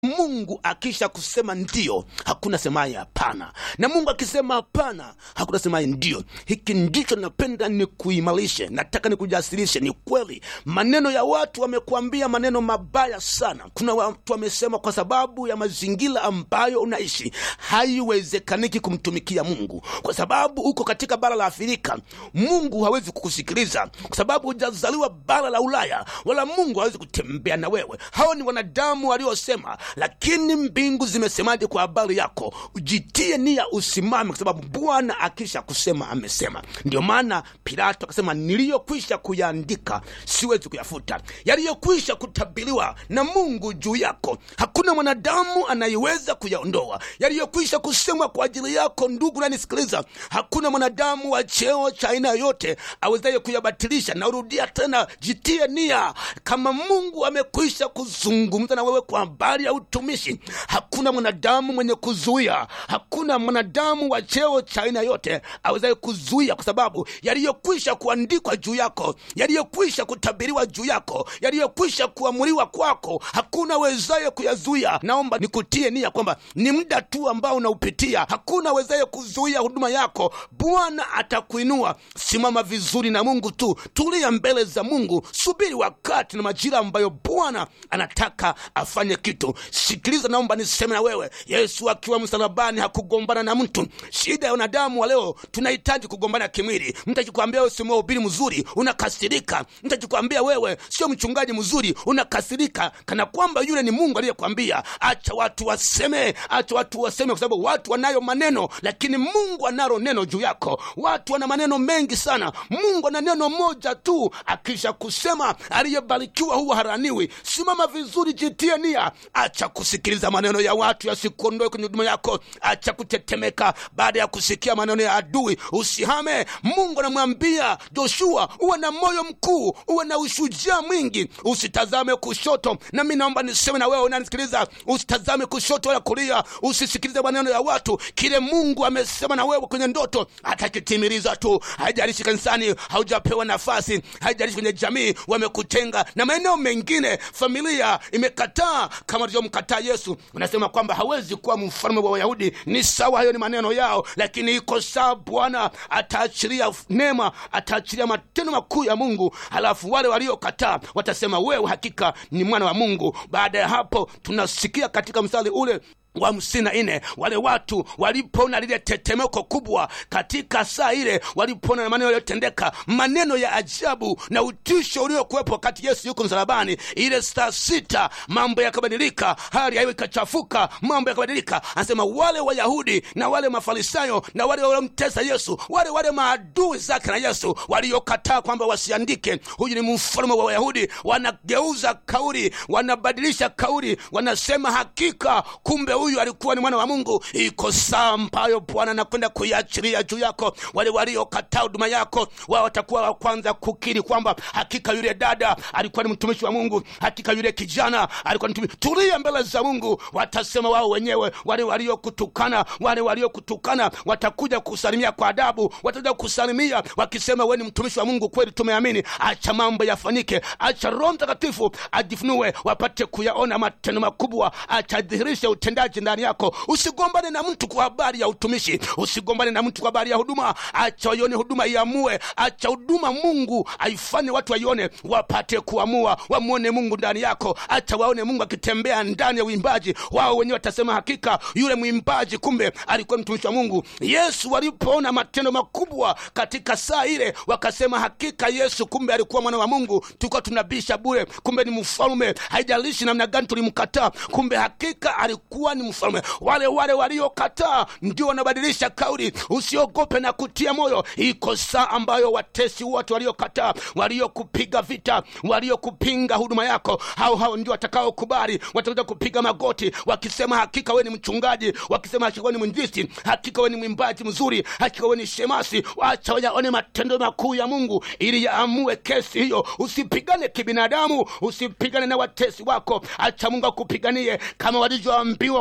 mungu akisha kusema ndio hakuna semaye hapana na mungu akisema hapana hakuna semaye ndio hiki ndicho napenda ni kuimarishe nataka nikujasirishe ni kweli maneno ya watu wamekuambia maneno mabaya sana kuna watu wamesema kwa sababu ya mazingira ambayo unaishi haiwezekaniki kumtumikia mungu kwa sababu uko katika bara la afrika mungu hawezi kukusikiliza kwa sababu hujazaliwa bara la ulaya wala mungu hawezi kutembea na wewe hao ni wanadamu waliosema lakini mbingu zimesemaje kwa habari yako ujitie nia usimame kwa sababu bwana akisha kusema amesema ndio maana pilato akasema niliyokwisha kuyaandika siwezi kuyafuta yaliyokwisha kutabiriwa na mungu juu yako hakuna mwanadamu anayeweza kuyaondoa yaliyokwisha kusemwa kwa ajili yako ndugu nanisikiliza hakuna mwanadamu wa cheo cha aina yoyote awezaye kuyabatilisha naurudia tena jitie nia kama mungu amekwisha kuzungumza na wewe kwa habari ya utumishi hakuna mwanadamu mwenye kuzuia hakuna mwanadamu wa cheo cha aina yote awezaye kuzuia kwa sababu yaliyokwisha kuandikwa juu yako yaliyokwisha kutabiriwa juu yako yaliyokwisha kuamuliwa kwako hakuna wezaye kuyazuia naomba nikutie nia kwamba ni muda tu ambao unaupitia hakuna wezaye kuzuia huduma yako bwana atakuinua simama vizuri na mungu tu tulia mbele za mungu subiri wakati na majira ambayo bwana anataka afanye kitu sikiliza naomba niseme na wewe yesu akiwa msalabani hakugombana na mtu shida ya wanadamu wa leo tunahitaji kugombana kimwili mtu akikwambia wewe si mhubiri mzuri unakasirika mtu akikwambia wewe sio mchungaji mzuri unakasirika kana kwamba yule ni mungu aliyekwambia acha watu waseme acha watu waseme kwa sababu watu wanayo maneno lakini mungu analo neno juu yako watu wana maneno mengi sana mungu ana neno moja tu akisha kusema aliyebarikiwa huwa haraniwi simama vizuri jitie nia acha kusikiliza maneno ya watu yasikuondoe kwenye huduma yako acha kutetemeka baada ya kusikia maneno ya adui usihame mungu anamwambia joshua uwe na moyo mkuu uwe na ushujaa mwingi usitazame kushoto na mi naomba niseme na wewe unanisikiliza usitazame kushoto wala kulia usisikilize maneno ya watu kile mungu amesema na wewe kwenye ndoto atakitimiliza tu haijalishi kanisani haujapewa nafasi haijalishi kwenye jamii wamekutenga na maeneo mengine familia imekataa kama alivyomkataa yesu unasema kwamba hawezi kuwa mfalme wa wayahudi ni sawa hayo ni maneno yao lakini iko saa bwana ataachilia neema ataachilia matendo makuu ya mungu halafu wale waliokataa watasema wewe hakika ni mwana wa mungu baada ya hapo tunasikia katika mstari ule wa hamsini na nne wale watu walipoona lile tetemeko kubwa katika saa ile walipoona na maneno yaliyotendeka maneno ya ajabu na utisho uliokuwepo wakati yesu yuko msalabani ile saa sita mambo yakabadilika hali yaiyo ikachafuka mambo yakabadilika anasema wale wayahudi na wale mafarisayo na wale waliomtesa yesu wale wale maadui zake na yesu waliokataa kwamba wasiandike huyu ni mfalme wa wayahudi wanageuza kauli wanabadilisha kauli wanasema hakika kumbe huyu alikuwa ni mwana wa mungu iko saa ambayo bwana anakwenda kuiachilia juu yako wale waliokataa huduma yako wao watakuwa wa kwanza kukiri kwamba hakika yule dada alikuwa ni mtumishi wa mungu hakika yule kijana alikuwa ni mtumishi tulia mbele za mungu watasema wao wenyewe wale waliokutukana wale waliokutukana watakuja kusalimia kwa adabu watakuja kusalimia wakisema we ni mtumishi wa mungu kweli tumeamini acha mambo yafanyike acha roho mtakatifu ajifunue wapate kuyaona matendo makubwa achadhihirishe utendaji ndani yako usigombane na mtu kwa habari ya utumishi usigombane na mtu kwa habari ya huduma acha waione huduma iamue acha huduma mungu aifanye watu waione wapate kuamua wamwone mungu ndani yako acha waone mungu akitembea ndani ya uimbaji wao wenyewe watasema hakika yule mwimbaji kumbe alikuwa mtumishi wa mungu yesu walipoona matendo makubwa katika saa ile wakasema hakika yesu kumbe alikuwa mwana wa mungu tulikuwa tunabisha bure kumbe ni mfalume haijalishi namna gani tulimkataa kumbe hakika alikuwa ni mfalme wale wale waliokataa ndio wanabadilisha kauli usiogope na kutia moyo iko saa ambayo watesi wote waliokataa waliokupiga vita waliokupinga huduma yako hao hao ndio watakaokubali watakuja kupiga magoti wakisema hakika we ni mchungaji wakisema hakika we ni mwinjisi hakika we ni mwimbaji mzuri hakika we ni shemasi wacha wayaone matendo makuu ya mungu ili yaamue kesi hiyo usipigane kibinadamu usipigane na watesi wako acha mungu akupiganie kama walivyoambiwa wana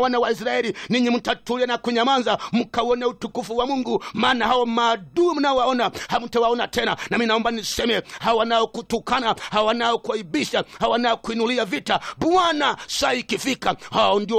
wana wa israeli ninyi mtatulia na kunyamaza mkauone utukufu wa mungu maana hao maadui mnaowaona hamtawaona tena nami naomba niseme hawa wanaokutukana hawa wanaokuaibisha hawa wanaokuinulia vita bwana saa ikifika hao ndio